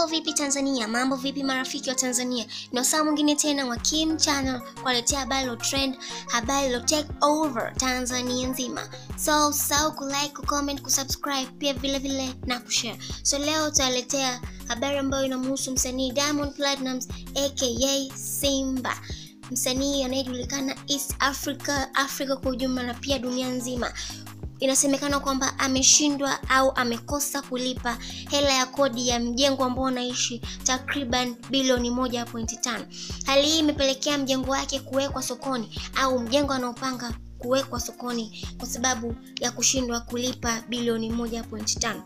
vipi Tanzania? Mambo vipi marafiki wa Tanzania? Ni wasaa mwingine tena wa Kim Channel kuwaletea habari lo trend, habari lo take over Tanzania nzima. So usahau kulike, kucomment, kusubscribe pia vile vile na kushare. So leo tutaletea habari ambayo inamhusu msanii Diamond Platnumz aka Simba msanii anayejulikana East Africa, Afrika kwa ujumla na pia dunia nzima. Inasemekana kwamba ameshindwa au amekosa kulipa hela ya kodi ya mjengo ambao unaishi takriban bilioni 1.5. Hali hii imepelekea mjengo wake kuwekwa sokoni au mjengo anaopanga kuwekwa sokoni kwa sababu ya kushindwa kulipa bilioni 1.5.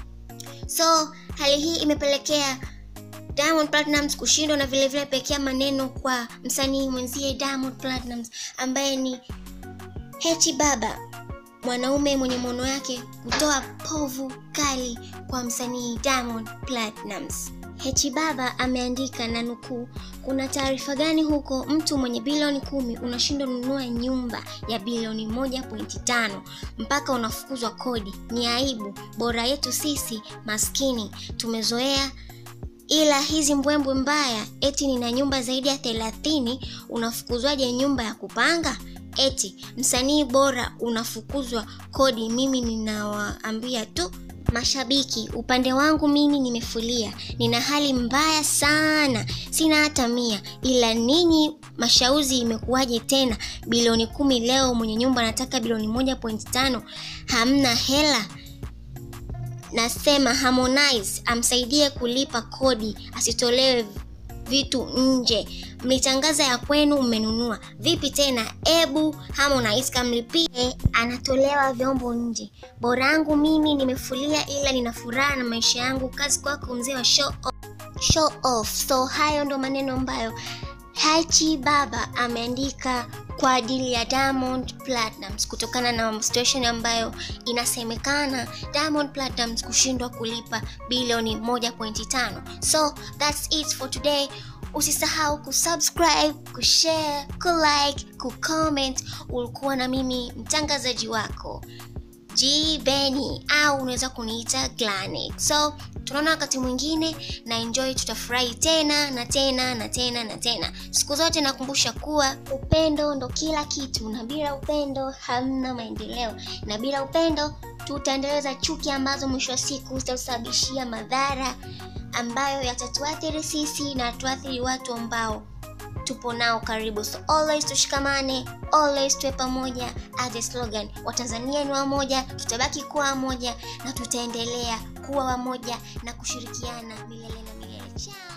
So hali hii imepelekea Diamond Platnumz kushindwa na vile vile pekea maneno kwa msanii mwenzie Diamond Platnumz ambaye ni Hechi Baba, mwanaume mwenye maono yake kutoa povu kali kwa msanii Diamond Platnumz. Hechi Baba ameandika na nukuu, kuna taarifa gani huko mtu mwenye bilioni kumi unashindwa nunua nyumba ya bilioni moja pointi tano mpaka unafukuzwa kodi? Ni aibu. Bora yetu sisi maskini tumezoea ila hizi mbwembwe mbaya, eti nina nyumba zaidi ya thelathini, unafukuzwaje nyumba ya kupanga? Eti msanii bora unafukuzwa kodi. Mimi ninawaambia tu mashabiki, upande wangu mimi nimefulia, nina hali mbaya sana, sina hata mia, ila ninyi mashauzi, imekuwaje tena? Bilioni kumi leo, mwenye nyumba anataka bilioni moja pointi tano, hamna hela. Nasema Harmonize amsaidie kulipa kodi, asitolewe vitu nje. Mlitangaza ya kwenu mmenunua, vipi tena? Ebu Harmonize kamlipie, anatolewa vyombo nje. Borangu mimi nimefulia, ila nina furaha na maisha yangu. Kazi kwako mzee wa show off. Show off. So hayo ndo maneno ambayo Hechi Baba ameandika kwa ajili ya Diamond Platnumz kutokana na situation ambayo inasemekana Diamond Platnumz kushindwa kulipa bilioni 1.5. So that's it for today. Usisahau kusubscribe, kushare, kulike, kucomment. Ulikuwa na mimi mtangazaji wako G Benny au unaweza kuniita Glanet. So tunaona wakati mwingine na enjoy, tutafurahi tena na tena na tena na tena. Siku zote nakumbusha kuwa upendo ndo kila kitu, na bila upendo hamna maendeleo, na bila upendo tutaendeleza chuki ambazo mwisho wa siku zitatusababishia madhara ambayo yatatuathiri sisi na tuathiri watu ambao tupo nao karibu. So always tushikamane, always tuwe pamoja. As a slogan, Watanzania ni wamoja, tutabaki kuwa wamoja na tutaendelea kuwa wamoja na kushirikiana milele na milele. Ciao.